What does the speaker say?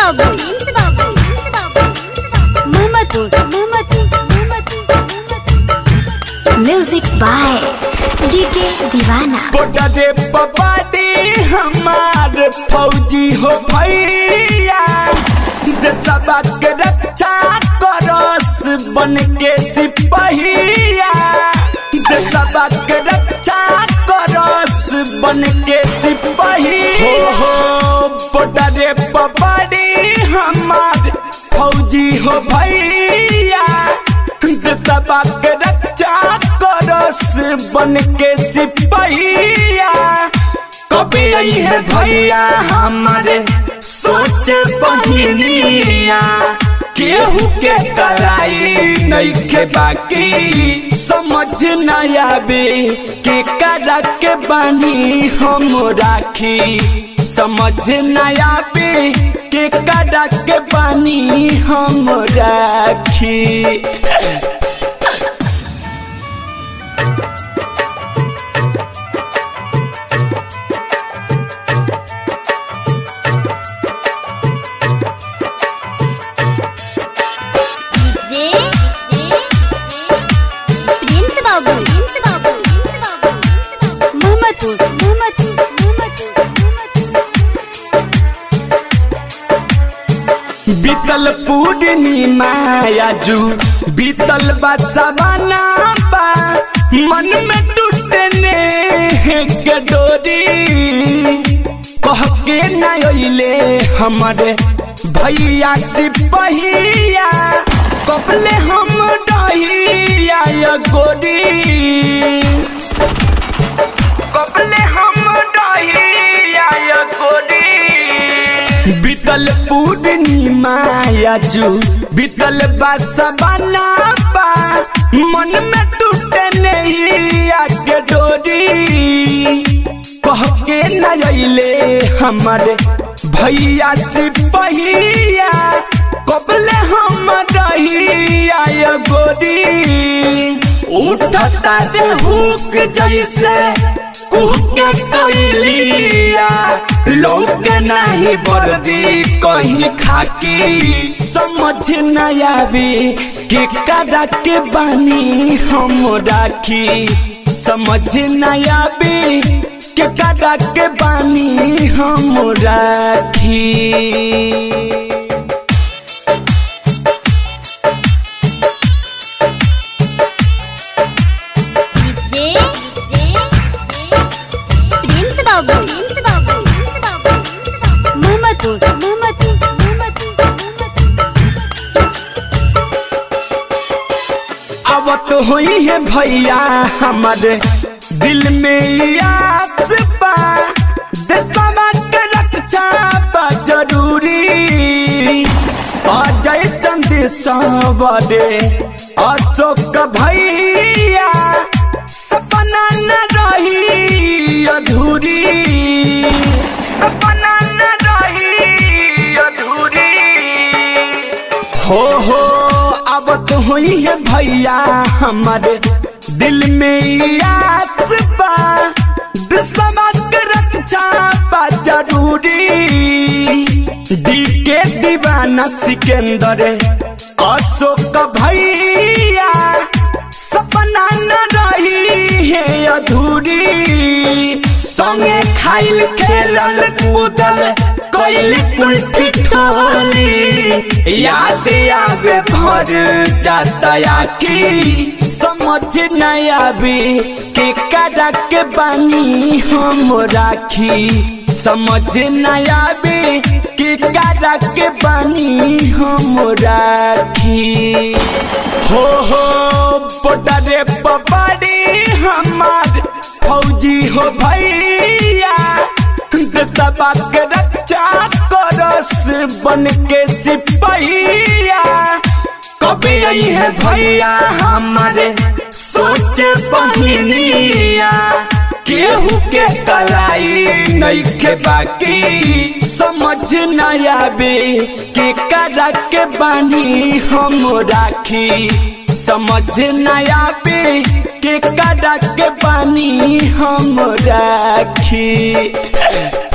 बाबू प्रिंस बाबू प्रिंस बाबू Mohammadpur Mohammadpur Mohammadpur music by DK दीवाना बोटा दे पपाडी हमार फौजी हो भैया देशवा के रक्षा करस बन के सिपहिया देशवा के रक्षा करस बन के सिपही हो हो बोटा दे पपाडी हमार फौजी हो भैया देशवा के रक्षा करस बन के सिपहिया कभी आई है भैया हमारे सोच बहिनिया केहू के कलाई नहीं के बाकी समझ न आवे के करा के बानी हम राखी समझ न आवे के करा के बानी हम राखी जे जे प्रिंस बाबू प्रिंस बाबू प्रिंस बाबू मोहम्मदपुर मोहम्मदपुर मोहम्मदपुर बीतल पूर्णिमा आजू बीतल बसवाना बा मन में टूटने के डोरी कह के न अइले हमारे भैया सिपहिया कबले हम डहिया या गोरी कबले हम डहिया या गोरी बीतल पूर्णिमा आजू बीतल बसवाना बा मन में टूटे नहीं आगे डोरी कह के न अइले हमारे भैया सिपहिया कबले हम रहिया या गोरी उठता दे हुक जैसे कुहके कोइलिया लोग नहीं बर्दी कहीं खाकी समझ न आवी के करा के बानी हम राखी समझ न आवी के करा के बानी हम राखी जे जे प्रिंस बाबू प्रिंस बाबू प्रिंस बाबू मोहम्मदपुर मोहम्मदपुर मोहम्मदपुर अब तो हुई है भैया हमारे दिल में याद बा देशवा के रक्षा बा जरूरी अजय चंद सवरे अशोक भैया सपना न रही अधूरी सपना न रही अधूरी हो हो अब तो हुई है भैया हमारे दिल में याद बा दुश्मन के रक्षा बा जरूरी दी के दीवाना सिकंदर अशोक भैया सपना न रही है अधूरी संगे खाइल खेलल कूदल कोइल कुल्फी ठोली याद आवे भर जाता की समझ न आवे के करा के बानी हम राखी समझ न आवे के करा के बानी हम राखी हो हो बोटा रे पपाड़ी हमार फौजी हो भैया देशवा के रक्षा करस बन के सिपहिया कभी आई है भैया हमारे सोच बहिनिया केहू के कलाई नहीं के बाकी समझ न आवे के करा के बानी हम राखी समझ न आवे के करा के बानी हम राखी